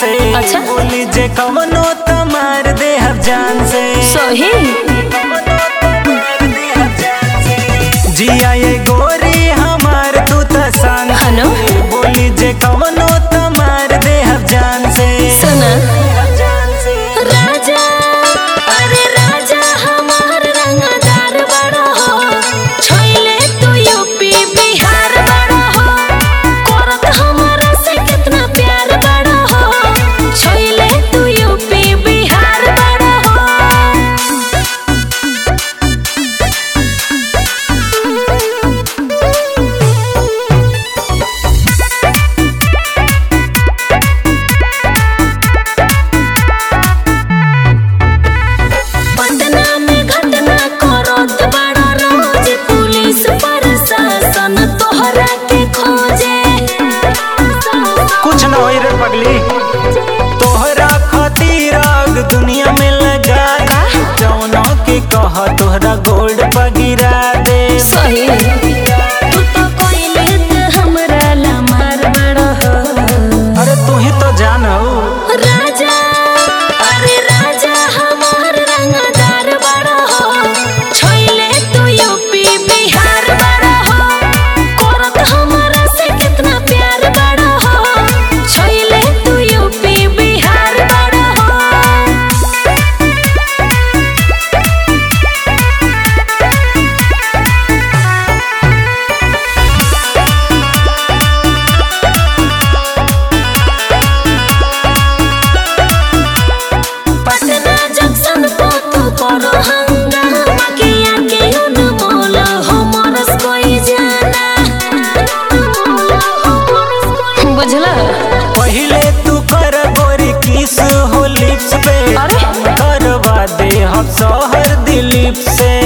से अच्छा। बोली जे कवनो त मार दे हम जान से सही जिया ये गोरी हमार तू त शान से। हनो बोली जे कवनो त मार दे हम जान से सुना जान से राजा अरे राजा हमार रंगदार बड़ा हो छोइले तू यूपी बिहार बड़ा हो करत हमरा से कितना प्यार बड़ा हो छोइले तू यूपी बिहार बड़ा हो पटना में घटना करत बड़ा रोज पुलिस प्रशासन तोहरा के खोजे कुछ न होई रे पगली तोहरा खातिर आग दुनिया में लगा दे। जौनो के कह तोहरा गोल्ड पगिरा दे सही तू तो कोइले त हमरा ला मार बड़ा हो अरे तू ही तो जान हो राजा अरे राजा हमार रंगदार बड़ा हो छोइले तू यूपी बिहार बड़ा हो करत हमरा से कितना प्यार बड़ा हो छोइले तू यूपी बिहार बड़ा हो पटना जंक्शन पे तू करो हंगामा किया के अनमोल हमरस कोई जाना बुझला पहिले तू कर गोरी किस हो लिप्स पे अरे? करवा दे हम शहर दिलीप से